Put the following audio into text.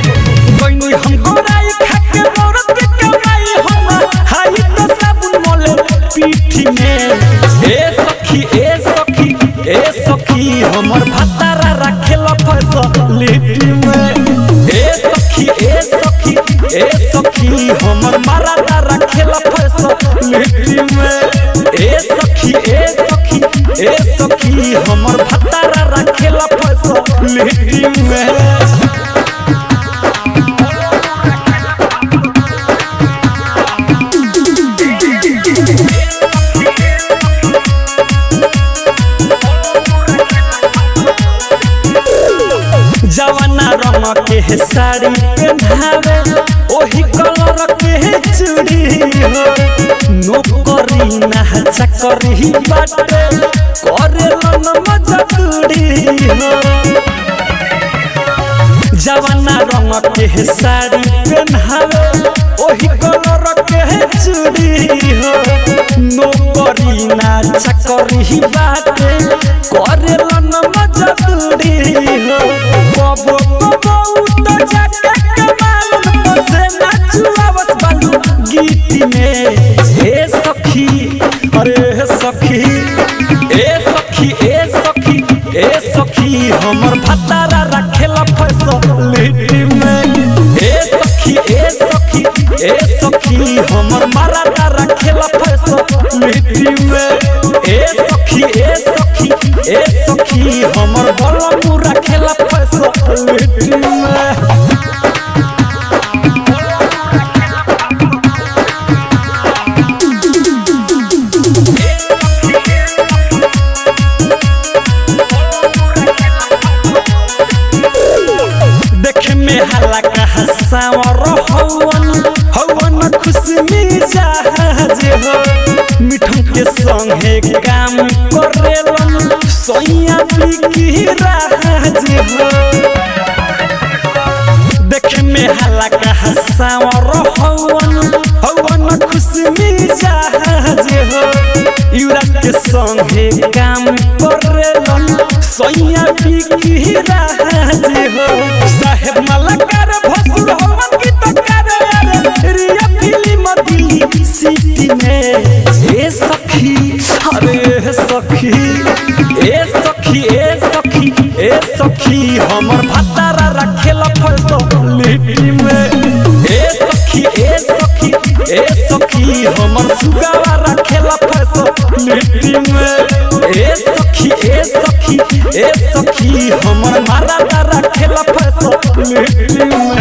गइनी हम गोराई खाके औरत के कमाई हम हाई तो साबुन मोले पीठी में ए सखी ए सखी ए सखी हमर भतारा रखेल फैसलिटी में ए सखी ए सखी ए सखी हमर मारादा रखेल फैसलिटी में ए सखी ए सखी ए सखी हमर भतारा रखेल फैसलिटी में जवाना रंग के है साड़ी पहनावे ओही कलर के है चूड़ी हो नौकरी ना चकरी बाटे करे लन मजदूरी हो जवाना रंग के है साड़ी पहनावे ओही कलर के है चूड़ी हो नौकरी ना चकरी बाटे करे लन मजदूरी हो कबो कबो तो जाके कमालन तो से नाचुआवत बालू गीत में हे सखी अरे हे सखी ए सखी ए सखी ए सखी हमर भतारा रखेला फैसलिटी में ए सखी ए सखी ए सखी हमर मारादा रखेला फैसलिटी में ए सखी ए सखी ए सखी हमर बलमू रखेला फैसलिटी में देखे में हाला का हसावर हवन हवन खुशमी जहाज हो मिठू के संगे काम करेलन सैया बिकी राज हो देखे में हाला का हसावर हवन हवन खुशमी जहाज हो युवराज के संगे काम करेलन सैया बिकी राज हो साहेब मलकार भसुर हवन की तकार यार रिया फिल्म दिल्ली सिटी में ए सखी अरे सखी ए सखी ए सखी ए सखी हमर भतारा रखेला फैसलिटी में ए सखी ए सखी ए सखी हमर सुगावा रखेला फैसलिटी में ए सखी ए सखी ए सखी हमर मारादा रखेला फैसलिटी में